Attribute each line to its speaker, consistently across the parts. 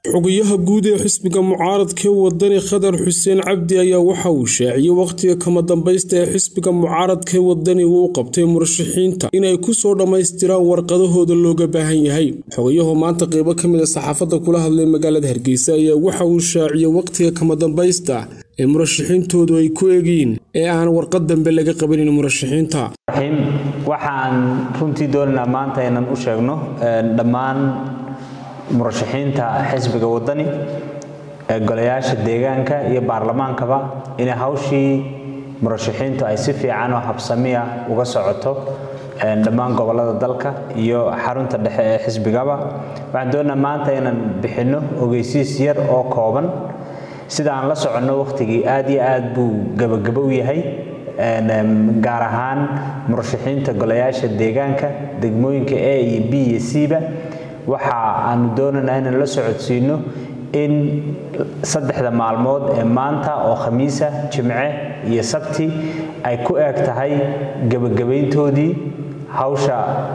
Speaker 1: xogayaha guud ee xisbiga mucaaradkee wadani khadar xuseen cabdi ayaa waxa uu shaaciyey wakhtiga kama dambaysta ee xisbiga mucaaradkee wadani uu u qabtay murashaxiinta inay kusoo dhammaystiraan warqadahooda looga baahan yahay xogayahu maanta qeybo ka mid a saxaafadda kula hadlay magaalada hargeysa ayaa waxa uu shaaciyey wakhtiga kama dambaysta ee murashaxiintoodu ay ku eegiin ee aan warqad dambe laga qabanin murashaxiinta
Speaker 2: waxaan runtii doonaynaa maanta inaan u sheegno dhammaan murashaxiinta xisbiga wadani ee golayaasha deegaanka iyo baarlamaankaba inay hawshii murashaxiintu ay si fiican oo habsamiya uga socoto dhammaan gobolada dalka iyo xarunta dhexe ee xisbigaba waxaan doonaa maanta inaan bixinno ogeysiis yar oo kooban sida aan la soconno wakhtigii aad iyo aad buu gebagabo u yahay gaar ahaan murashaxiinta golayaasha deegaanka degmooyinka a iyo b iyo c-ba waxa aanu doonaynaa inaan la socodsiino in saddexda maalmood ee maanta oo khamiisa jimce iyo sabti ay ku eeg tahay gebagabayntoodii hawsha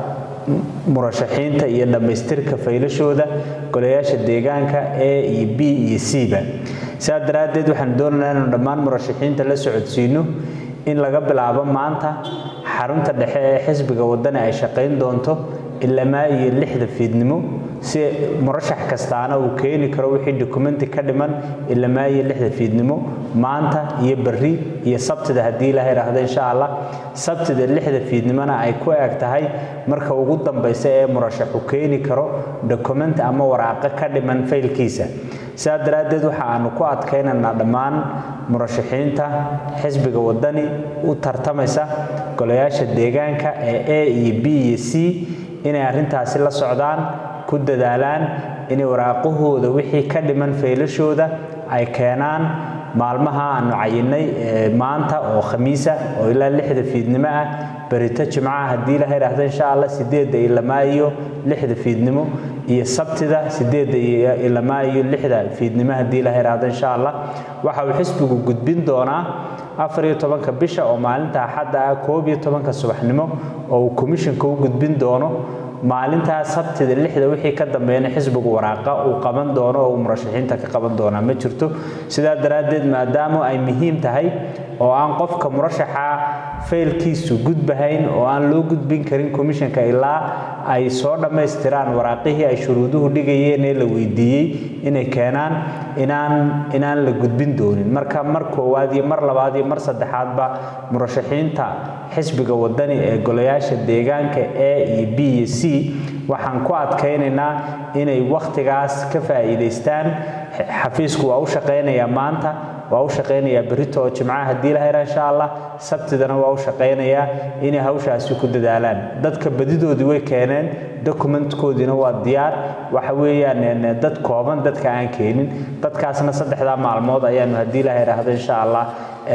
Speaker 2: murashaxiinta iyo dhammaystirka faylashooda golayaasha deegaanka a iyo b iyo c-ba sidaa daraaddeed waxaan doonaynaa inaanu dhammaan murashaxiinta la socodsiino in laga bilaabo maanta xarunta dhexe ee xisbiga wadani ay shaqayn doonto ilamaa iyo lixda fiidnimo si murashax kastaana uu keeni karo wixii dokumenti ka dhiman ilamaa iyo lixda fiidnimo maanta iyo berri iyo sabtida haddii ilaha idhaahdo insha allah sabtida lixda fiidnimona ay ku eg tahay marka ugu dambaysa ee murashaxu keeni karo dokumenti ama waraaqo ka dhiman faylkiisa sidaa daraaddeed waxa aanu ku adkaynaynaa dhammaan murashaxiinta xisbiga wadani u tartamaysa golayaasha deegaanka ee a iyo b iyo c inay arrintaasi la socdaan ku dadaalaan inay waraaqahooda wixii ka dhiman faylashooda ay keenaan maalmaha aanu cayinnay maanta oo khamiisa oo ilaa lixda fiidnimo ah berito jimcaha haddii ilaha idhaahdo insha allah sideedda ilamaa iyo lixda fiidnimo iyo sabtida sideedda ilamaa iyo lixda fiidnimo haddii ilaha idhaahdo insha allah waxa uu xisbigu gudbin doonaa afar iyo tobanka bisha oo maalinta axadda ah koob iyo tobanka subaxnimo oo uu komishinka u gudbin doono maalintaa sabtida lixda wixii ka dambeeyana xisbigu waraaqa uu qaban doono oo uu murashaxiinta ka qaban doonaa ma jirto sidaa daraaddeed maadaama ay muhiim tahay oo aan qofka murashaxa faylkiisu gudbahayn oo aan loo gudbin karin komishanka ilaa ay soo dhammaystiraan waraaqihii ay shuruuduhu dhigayeen ee la weydiiyey inay keenaan inaan inaan la gudbin doonin marka mar koowaad iyo mar labaad iyo mar saddexaadba murashaxiinta xisbiga wadani ee golayaasha deegaanka a iyo b iyo c waxaan ku adkaynaynaa inay wakhtigaas ka faa'iidaystaan xafiisku waa u shaqaynayaa maanta waa u shaqaynayaa berito oo jimcaha haddii laha insha allah sabtidana waa u shaqaynayaa inay hawshaasi ku dadaalaan dadka badidoodii way keeneen dokumentkoodiina waa diyaar waxa weeyaan dad kooban dadka aan keenin dadkaasna saddexdaa maalmood ayaanu haddii laha idhaahdo insha allah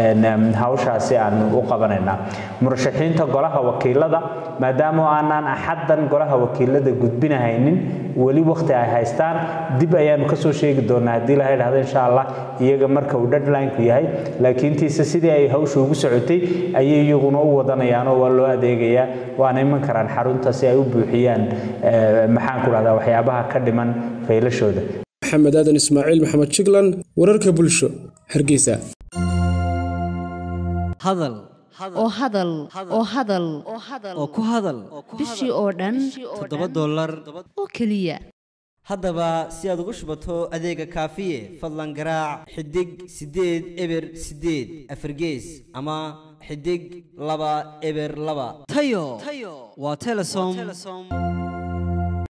Speaker 2: hawshaasi aanu u qabanaynaa murashaxiinta golaha wakiilada maadaama aanaan axaddan golaha wakiilada gudbinahaynin weli wakhti ay haystaan dib ayaanu kasoo sheegi doonaa haddii laha idhahdo insha allah iyaga marka uu deadlineku yahay laakiintiise sidii ay hawsha ugu socotay ayay iyaguna u wadanayaan oo waa loo adeegayaa waana iman karaan xarunta si ay u buuxiyaan maxaan ku dhahdaa waxyaabaha ka dhiman faylashooda
Speaker 1: maxamed aadan ismaaciil maxamed jiglan wararka bulsho hargeysa
Speaker 3: hadal
Speaker 4: oo hadal oo hadal
Speaker 3: oo ku hadal
Speaker 4: bishii oo dhan
Speaker 3: toddoba dollar
Speaker 4: oo keliya
Speaker 3: haddaba si aad ugu shubato adeega kaafiye fadlan garaac xidig siddeed eber siddeed afargees ama xidig laba eber laba tayo waa telesom